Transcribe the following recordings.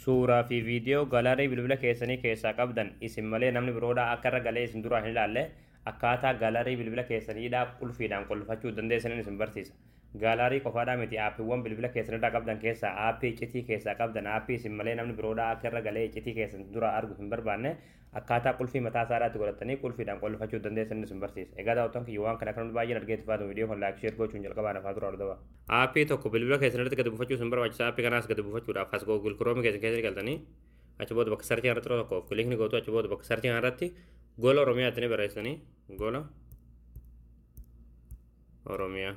suuraa fi viidiyoo galarii bilbila keessanii keessaa qabdan isin malee namni biroodhaa akka irra galee isin duraan hin ilaalle akkaataa galarii bilbila keessaniidhaa qulfiidhaan qulfachuu dandeessaniin isin barsiisa. Gaalarii qofaadhaa miti aappiiwwan bilbila keessanirraa qabdan keessaa aappii iccitii keessaa qabdan aappii isin malee namni biroodhaa akka irra galee iccitii keessan dura argu hin barbaanne akkaataa qulfii mataa isaadhaatti godhatanii qulfiidhaan qulfachuu dandeessaniin isin barsiisa. Egaa daawwattoon kiyya waan kana kan baay'een argeetti faatu viidiyoo kan laayik sheer gochuun jalqabaan afaa dura hordofaa. Aappii tokko bilbila keessanirratti gadi buufachuu isin barbaachisa aappii kanaas gadi buufachuudhaaf as googil kiroomi keessan keessatti galtanii achi booda bakka sarchii irratti tokko of kilikni gootu achi booda bakka sarchii irratti gola oromiyaa itti barreessanii gola oromiyaa.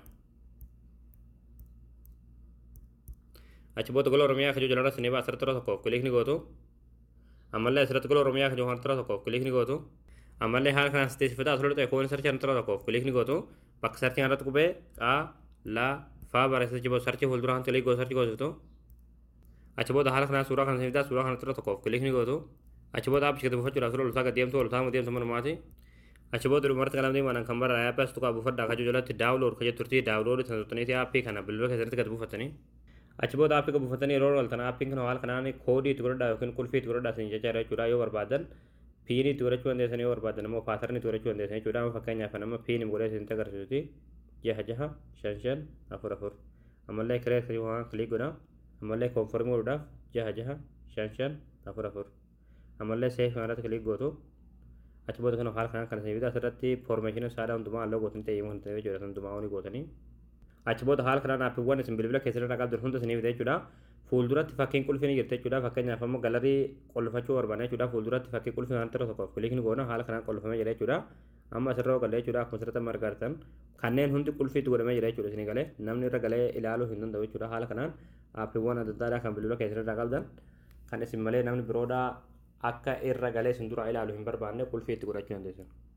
achi booda gola oromiyaa kajoo jalarra sinii baa asirratti tokko of kilikni gootu ammallee asirratti gola oromiyaa kajoo hartara tokko of kilikni gootu ammallee haala kanaan sisteessifataa asirratti ta'e koon sarchii hartara tokko of kilikni gootu bakka sarchii irratti qubee a la faa barreessa achi booda sarchii fuulduraan tilii gootu sarchii gootu achi booda haala kanaan suuraa kana sinitaa suuraa kana tokko of kilikni gootu achi booda aappii gadi buufachuudhaaf suuraa loltaa gadi deemtu loltaa deemtu manumaati achi booda dhumarratti qalamni manan kan bara aappii as tuqaa buufadhaa kajoo jalatti daawulood kajoo turtii daawulood sana turtaniiti aappii kana bilbila keessatti gadi buufatanii achi booda aappii kan buufatanii yeroo galtan aappiin kana haala kanaan koodii itti godhadhaa yookiin qulfii itti godhadhaa isin jechaa jechuudha yoo barbaadan piinii itti godhachuu dandeessan yoo barbaadan immoo paatarnii itti godhachuu dandeessan jechuudha amma fakkeenyaaf nama piinii godhee isin agarsiisuti jaha jaha shan shan afur afur ammallee kiree kirii waan kilii godha ammallee koonformii godhuudhaaf jaha jaha shan shan afur afur ammallee seef irratti kilii gootu achi booda kana haala kanaan kan isin bitaa asirratti foormeeshinii saadhaa hundumaa halluu gootanii ta'ee himu hin ta'e jechuudha hundumaa olii gootanii achi booda haala kanaan aappiiwwan isin bilbila keessatti qabdan hunda isiniif jechuudha. Fuulduratti fakkiin qulfii ni jirti jechuudha. Fakkeenyaaf ammoo galarii qolfachuu barbaadna jechuudha. Fuulduratti fakkii qulfii kan tokko tokko kilikni goona haala kanaan qolfamee jira jechuudha. Amma asirra galee jechuudha. Akkuma asirratti amma argartan kanneen hundi qulfiitti godhamee jira jechuudha isin galee namni irra galee ilaaluu hin danda'u jechuudha. Haala kanaan aappiiwwan adda addaa kan bilbila keessatti qabdan kan isin malee namni biroodhaa akka irra galee isin dura ilaalu hin barbaanne qulfii itti godhachuu dandeessan.